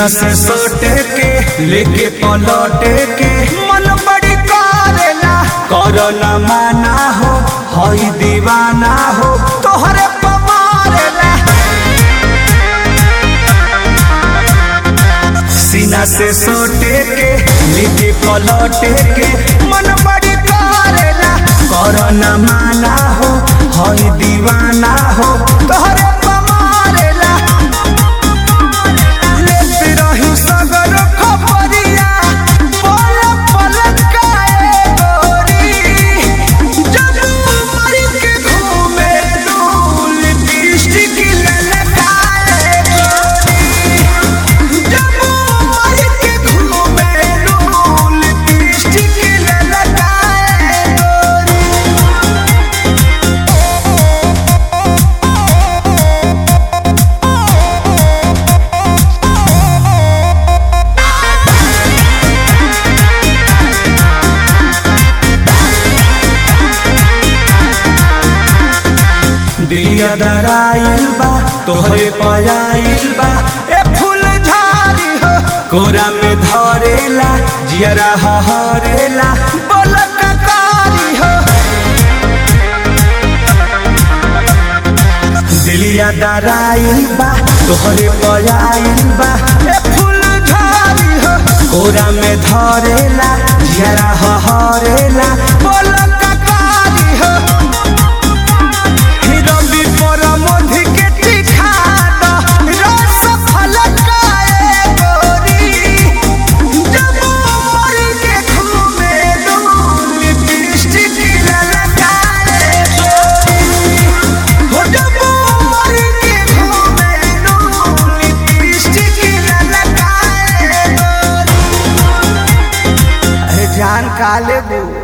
सीना से सोटे के लेके पलटे के मन बड़ी करेला करो न माना हो हई दीवाना हो तोहरे पमारेला सीना से सोटे के लेके पलटे के मन बड़ी करेला करो न माना हो हई दीवाना हो तोहरे पमारेला लेते रही सगर खबरिया पल पल काए गोरी जब मर के घूमे डोल लिपस्टिक ललकाए गोरी जब मर के घूमे डोल लिपस्टिक ललकाए गोरी दिया दराइल बा तोहरे पयाइल बा ए फूल झाड़ी हो कोरा में धरेला जियरा हरेला बोलक कारी हो दिलिया दराइल बा तोहरे पयाइल बा ए फूल झाड़ी हो कोरा में धरेला जियरा हरेला बोलक कारी हो रवि पर मधु के टिका द रस फलकाए गोरी जब मर के घूमे डोल लिपस्टिक ललकाए गोरी हो जब मर के घूमे डोल लिपस्टिक ललकाए गोरी अरे जान काले बू